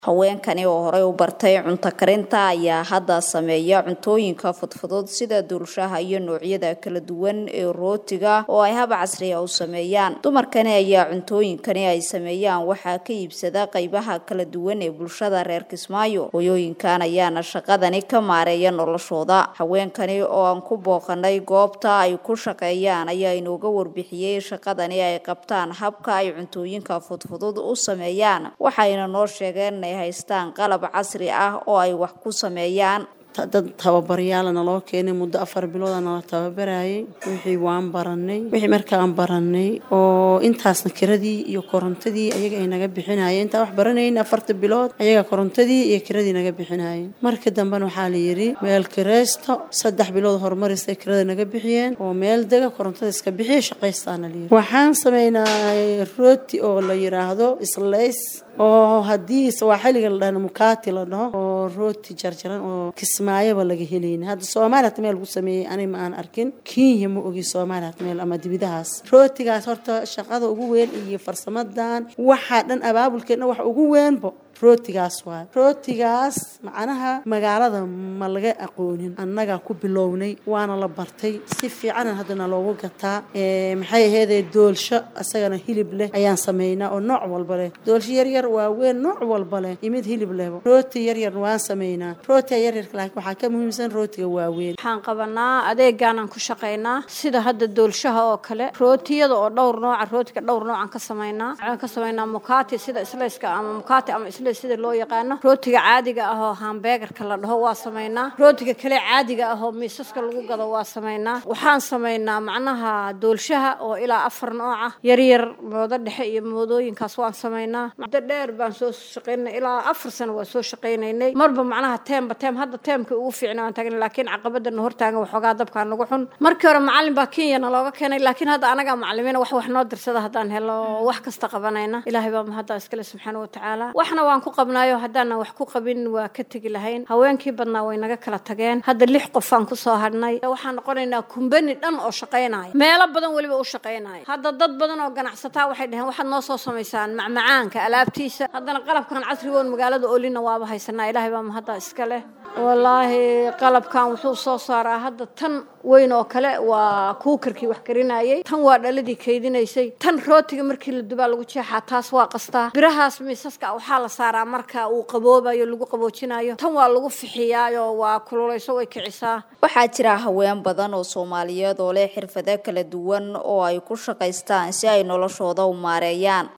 haweenkani oo horey u bartay cunto karinta ayaa hadda sameeya cuntooyinka fudfudud sida duulshaha iyo noocyada kala duwan ee rootiga oo ay hab casriya u sameeyaan dumarkani ayaa cuntooyinkani ay sameeyaan waxaa ka iibsada qaybaha kala duwan ee bulshada reer kismaayo hoyooyinkan ayaana shaqadani ka maareeya noloshooda haweenkani oo aan ku booqanay goobta ay ku shaqeeyaan ayaa inooga warbixiyey shaqadani ay qabtaan habka ay cuntooyinka fudfudud u sameeyaan waxayna noo sheegeen haystaan qalab casri ah oo ay wax ku sameeyaan dad tababaryaala naloo keenay muddo afar bilooda nala tababarayay wixii waan baranay wixii markaan baranay oo intaasna kiradii iyo korontadii ayaga ay naga bixinayeen intaan wax baranayn afarta bilood ayaga korontadii iyo kiradii naga bixinayeen marka dambena waxaa la yidhi meel kiraysto saddex bilood horumaristay kirada naga bixiyeen oo meel dega korontada iska bixiya shaqaystaana la yidhi waxaan sameynaa rooti oo la yidhaahdo islays oo haddii sawaaxiliga la dhahno mukaati la dhaho oo rooti jarjaran oo kismaayaba laga helayna hadda soomaaliya hata meel lagu sameeyey ani ma aan arkin kenya ma ogi soomaaliya hata meel ama dibidahaas rootigaas horta shaqada ugu weyn iyo farsamadan waxaa dhan abaabulkeedna waxa ugu weynbo rootigaas waay rootigaas macnaha magaalada ma laga aqoonin annagaa ku bilownay waana la bartay si fiicanan haddana loogu gataa maxay aheydee doolsho isagana hilib leh ayaan sameynaa oo nooc walba leh doolsho yaryar waaweyn nooc walba leh iyo mid hilib lehba rooti yaryar waan sameynaa rootiga yaryarka laakiin waxaa ka muhiimsan rootiga waaweyn waxaan qabanaa adeegaanaan ku shaqaynaa sida hadda doolshaha oo kale rootiyada oo dhowr nooca rootiga dhowr noocan ka sameynaa waxaan ka sameynaa mukaati sida islayska ama mukaati ama isla sida loo yaqaano rootiga caadiga ah oo hambeegarka la dhaho waa sameynaa rootiga kale caadiga ah oo miisaska lagu gado waa sameynaa waxaan sameynaa macnaha doolshaha oo ilaa afar nooca yaryar moodo dhexe iyo moodooyinkaas waan sameynaa muddo dheer baan soo shaqaynay ilaa afar sano waa soo shaqaynaynay marba macnaha teemba teem hadda teemka ugu fiicna waan tagnay laakiin caqabadana hortaagan waxoogaa dabkaa nagu xun markii hore macalin baa kenyana looga keenay laakiin hadda anagaa macalimiina wax wax noo dirsada haddaan helo wax kasta qabanayna ilaahay baa mahadda iskale subxaana watacaala waxna waan ku qabnaayo haddaanan wax ku qabin waa ka tegi lahayn haweenkii badnaa way naga kala tageen hadda lix qofaan kusoo hadhnay waxaan noqonaynaa kumbani dhan oo shaqaynaya meelo badan weliba u shaqaynaya hadda dad badan oo ganacsataa waxay dhaheen waxaad noo soo samaysaan macmacaanka alaabtiisa haddana qalabkan casrigoon magaalada olina waaba haysanaa ilaahay baa mahadda iska leh wallaahi qalabkan wuxuu soo saaraa hadda tan weyn oo kale waa kuukarkii wax karinayay tan waa dhaladii kaydinaysay tan rootiga markii la dubaa lagu jeexaa taas waa qastaa birahaas miisaska waxaa la saaraa marka uu qaboobayo lagu qaboojinayo tan waa lagu fixiyaayo waa kululayso way kicisaa waxaa jira haween badan oo soomaaliyeed oo leh xirfado kala duwan oo ay ku shaqaystaan si ay noloshooda u maareeyaan